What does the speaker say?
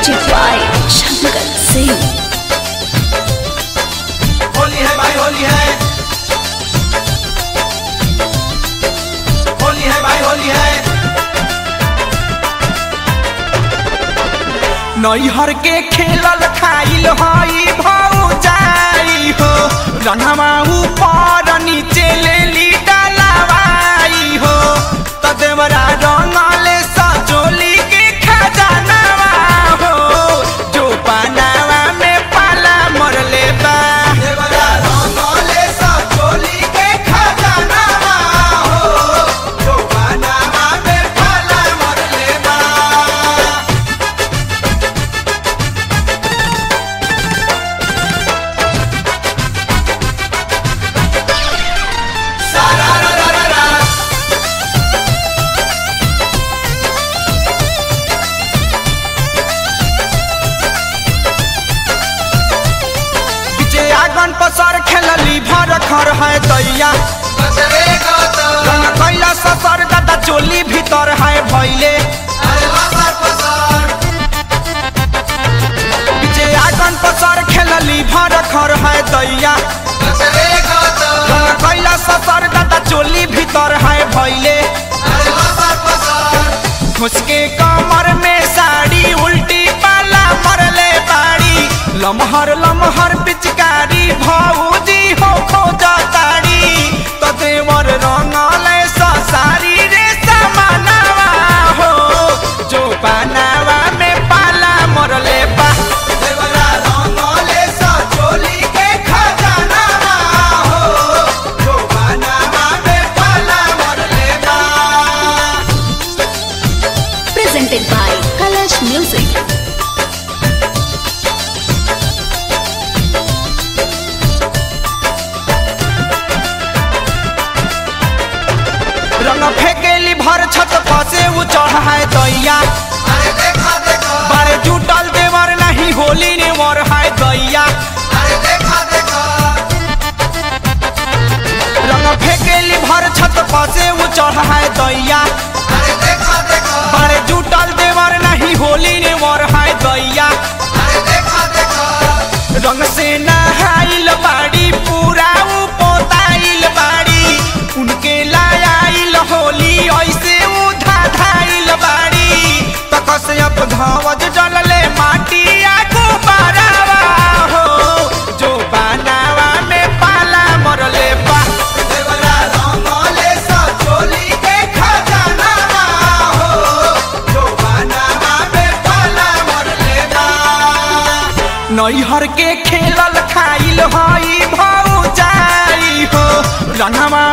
Music by Shankar Singh. Holi है भाई होली है होली है भाई होली है नैहर के खेलल खाइल हई भौजाई हो रंगवा ऊपर नीचे ले ली डालवाई हो त देवरा रंगले सजोली के खजानवा हो जो पानावा में पाला मरले बा देवरा रंगले सजोली के खजानवा हो जो पानावा में पाला मरले बा जे आगन पसर खेलली भर खर है दैया रंग कैला ससर दादा चोली भीतर है भैले जे आगन पसर खेलली भर खर है दैया रंग कैला ससर दादा चोली भीतर है भैले घुसके कमर में साड़ी उल्टी पाला मरले बाड़ी लमहर लमहर पिचकारी भौजी हो खोजा ताड़ी तो देवर रंगले सारी रे समानवा हो जो पानावा में पाला मरले बा देवरा रंगले सा चोली के खजानावा हो जो पानावा में पाला मरले बा Presented by Kalash Music. रंग फेकेली भर छत फसे उ चढ़ाए दैया बारे जुटल देवर नहीं होली ने मर हाय दैया रंग फेकेली भर छत फसे उ चढ़ाए दैया बारे जुटल देवर नहीं होली ने मर हाय दैया रंग से नहाइल बाड़ी पूरा उ पोताइल बाड़ी उनके लायाइल होली ऐसे उ धाधाइल बाड़ी तकस अब धवज जलले माटी आगो बारावा हो जो बानावा में पाला मरले बा देवरा रंगले सचोली के खजानावा हो जो बानावा में पाला मरले बा नैहर के खेलल खाइल हई भौजाई हो रंगवा